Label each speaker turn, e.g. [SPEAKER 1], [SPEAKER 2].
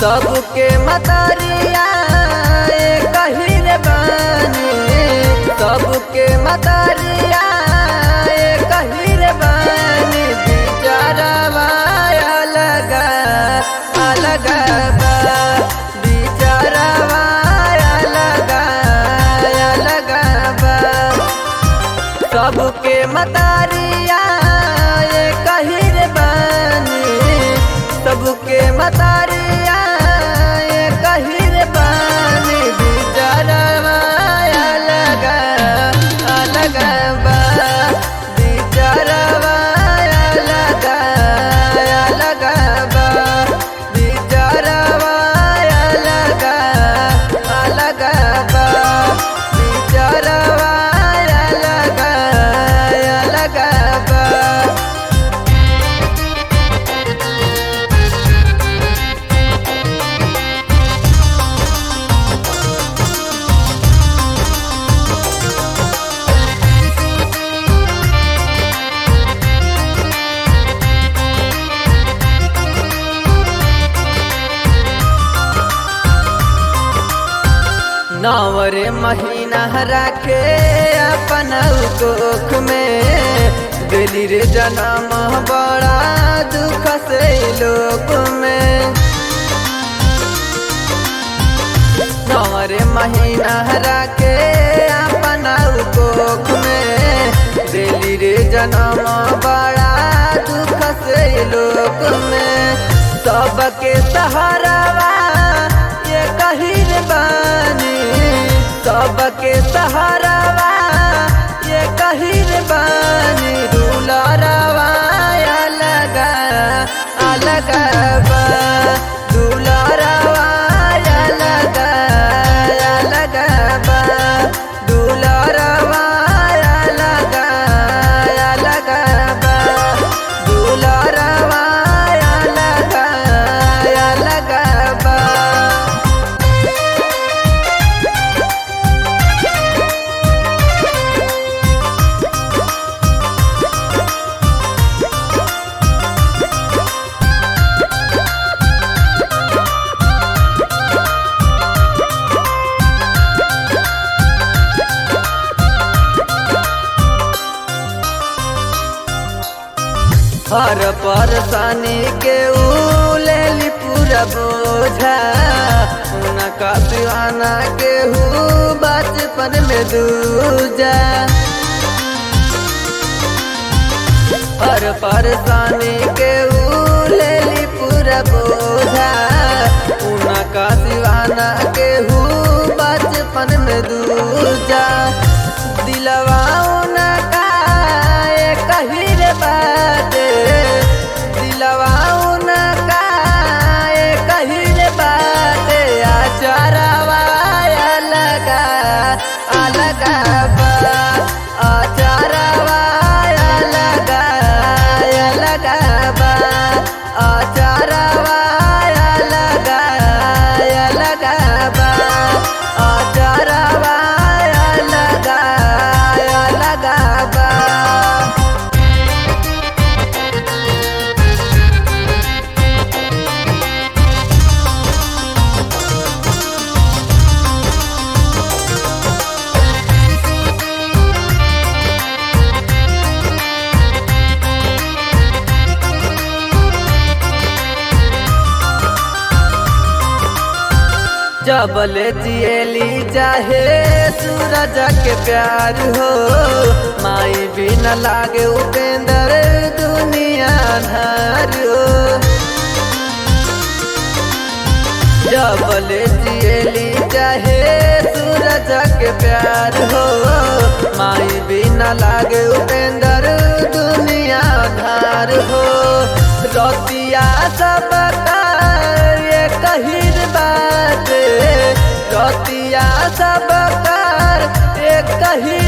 [SPEAKER 1] सबके मतरिया कहिर बानी सबके मतरिया कहिर बानी बिचारवा अलग अलग बा बिचारवा अलग अलग बा सबके मतरिया कहिर बानी सबके मतरिया कहिर बानी बिचारवा अलग अलग बा बिचारवा अलग अलग बा बिचारवा अलग अलग बा बिचारवा अलग अलग बा नवरे महीना राखे अपन कोख में दिली रे जन्म बड़ा दुख से लोक में नवरे महीना राखे अपन कोख में दिली रे जन्म बड़ा दुख से लोक में सबके सहारावा ये कहिर बानी सबके सहारावा ये कहिर बानी दुलारावा अलग अलग बा दुलारावा अलग अलग बा दुलारावा अलग अलग बा दुलारावा अलग अलग बा हर परेशानी के उलेली पूरा बोझा उनका दीवाना के हूँ बचपन में दूजा हर परेशानी के उलेली पूरा बोझा उनका दीवाना के हूँ बचपन में दूजा दिलवा उनका ये कहिर बाटे दिलवा उनका ये कहिर बाटे आचारवा अलग अलग बा आचारवा अलग अलग बा आचारवा अलग अलग बा आचारवा अलग अलग बा जबल जियली चाहे सूरज के प्यार हो माई भी न लागे उपेंद्र दुनिया धार हो जबल जियली चाहे सूरज के प्यार हो माई भी न लागे उपेंद्र दुनिया धार हो रतिया सब ये कहिर बात रतिया सब कर एक कही